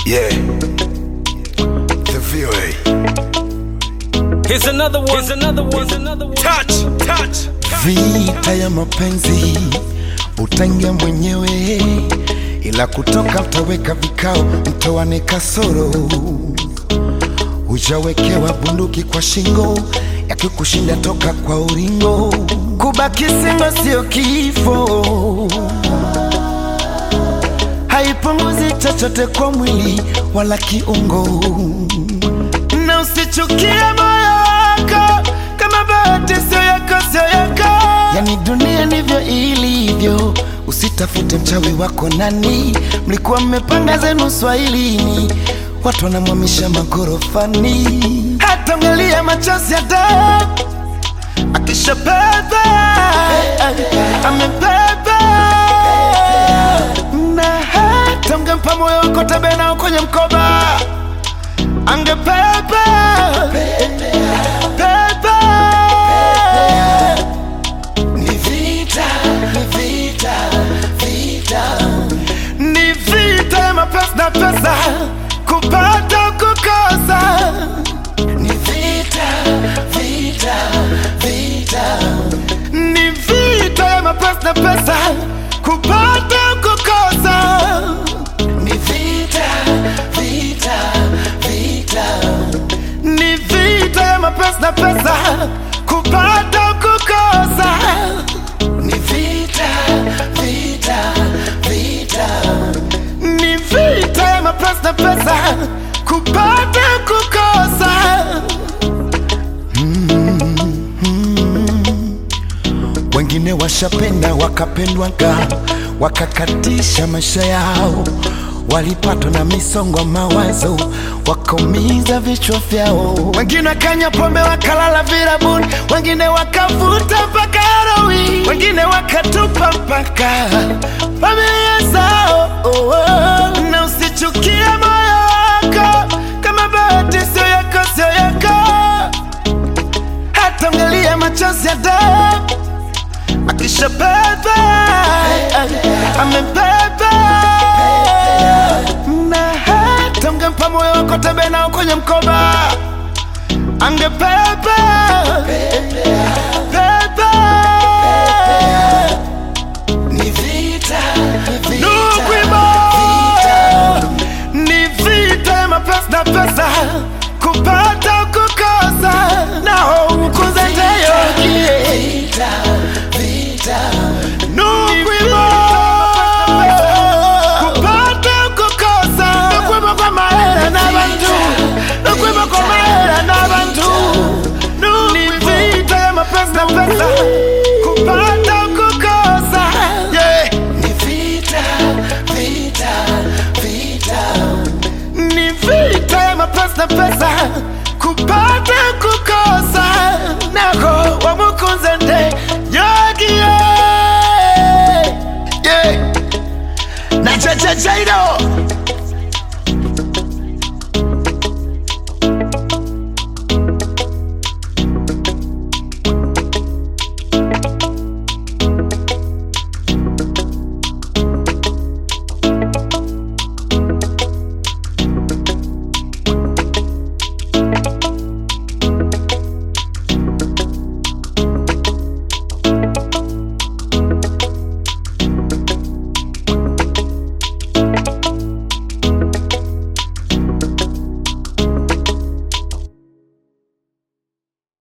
Yeah. The VOA. Here's another one. Here's another one. Here's another one. Touch, touch. Vita ya mapenzi utaingia mwenyewe, ila kutoka utaweka vikao, mtoane kasoro. Hujawekewa bunduki kwa shingo, yakikushinda toka kwa uringo. Kubaki singo sio kifo, haipunguzi chochote kwa mwili wala kiungo, na usichukie moyo wako kama bahati sio yako, sio yako. Yani dunia ndivyo ilivyo, usitafute mchawi wako nani. Mlikuwa mmepanga zenu swahilini, watu wanamwamisha magorofani, hata mgalia machozi ya damu akishapeva amepeva na hata mgempa moyo wako tebe nao kwenye mkoba angepepa pepa ni vita ni vita vita ni vita ya mapesa na pesa kupata kukosa ni vita vita vita ni vita ya mapesa na pesa kupata kukosa ni vita vita vita ni vita ya mapesa na pesa kupata kukosa ni vita vita vita ni vita ya mapesa na pesa kupata kukosa wengine washapenda wakapendwaga wakakatisha maisha yao walipatwa na misongo ya mawazo wakaumiza vichwa vyao wengine wakanywa pombe wakalala virabuni wengine wakavuta mpaka heroin wengine wakatupa mpaka familia zao oh, oh. na usichukie moyo wako kama bahati sio yako sio yako hata mgalia machozi ya damu akishapeva amebeba na hata ungempa moyo wako tebe nao kwenye mkoba angebeba beba ni vita nukwimo ni vita ya mapesa na pesa kupata kukosa nao ukuzendeyo nukwimo kupata kukosa nukwimo kwa mahera n'abantu nukwimo kwa mahera n'abantu ni vita ya mapesa na pesa kupata kukosa yeah. ni vita vita vita ni vita ya mapesa na pesa kupata kukosa nako wamukunze nde yogie yeah. na chachachairo